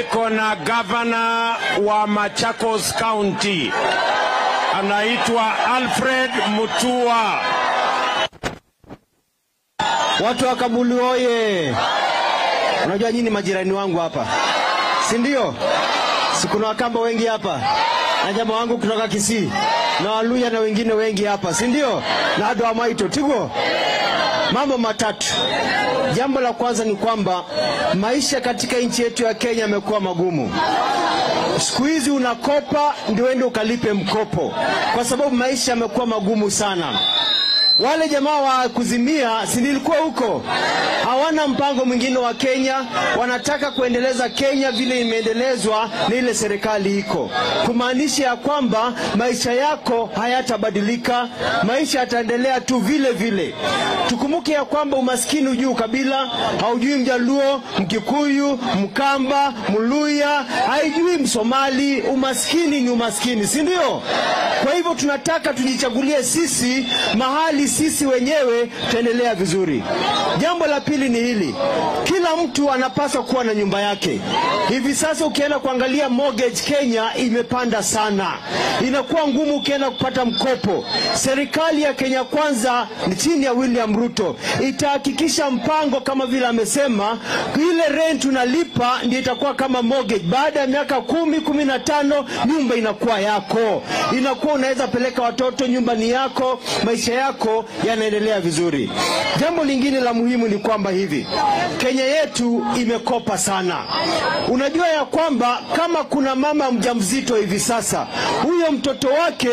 Iko na gavana wa Machakos County anaitwa Alfred Mutua. Watu wa Kabuli oye! Unajua nyinyi majirani wangu hapa, si ndio? Si kuna Wakamba wengi hapa na jamaa wangu kutoka Kisii na Waluya na wengine wengi hapa, si ndio? Na hado wa Maito Tigo. Mambo matatu. Jambo la kwanza ni kwamba maisha katika nchi yetu ya Kenya yamekuwa magumu. Siku hizi unakopa ndio uende ukalipe mkopo, kwa sababu maisha yamekuwa magumu sana. Wale jamaa wa kuzimia, si nilikuwa huko, hawana mpango mwingine wa Kenya, wanataka kuendeleza Kenya vile imeendelezwa na ile serikali iko, kumaanisha ya kwamba maisha yako hayatabadilika, maisha yataendelea tu vile vile. Tukumbuke ya kwamba umaskini hujui kabila, haujui Mjaluo, Mkikuyu, Mkamba, Mluya, haijui Msomali. Umaskini ni umaskini, si ndio? Kwa hivyo tunataka tujichagulie sisi mahali sisi wenyewe tutaendelea vizuri. Jambo la pili ni hili, kila mtu anapaswa kuwa na nyumba yake. Hivi sasa ukienda kuangalia mortgage Kenya imepanda sana, inakuwa ngumu ukienda kupata mkopo. Serikali ya Kenya Kwanza ni chini ya William Ruto itahakikisha mpango kama vile amesema, ile rent unalipa ndio itakuwa kama mortgage. Baada ya miaka kumi kumi na tano nyumba inakuwa yako, inakuwa unaweza peleka watoto, nyumba ni yako, maisha yako yanaendelea vizuri. Jambo lingine la muhimu ni kwamba hivi Kenya yetu imekopa sana. Unajua ya kwamba kama kuna mama mjamzito hivi sasa, huyo mtoto wake,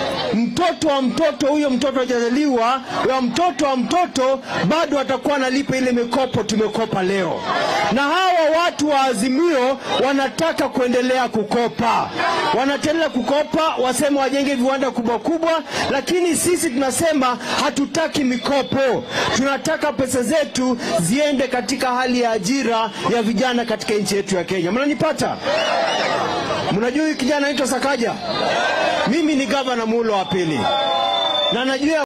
mtoto wa mtoto, huyo mtoto hajazaliwa, wa mtoto wa mtoto, bado atakuwa analipa ile mikopo tumekopa leo. Na hawa watu wa Azimio wanataka kuendelea kukopa, wanaendelea kukopa, wasema wajenge viwanda kubwa kubwa, lakini sisi tunasema hatutaki mikopo, tunataka pesa zetu ziende katika hali ya ajira ya vijana katika nchi yetu ya Kenya. Mnanipata? Mnajua huyu kijana anaitwa Sakaja? Mimi ni gavana mulo wa pili na najua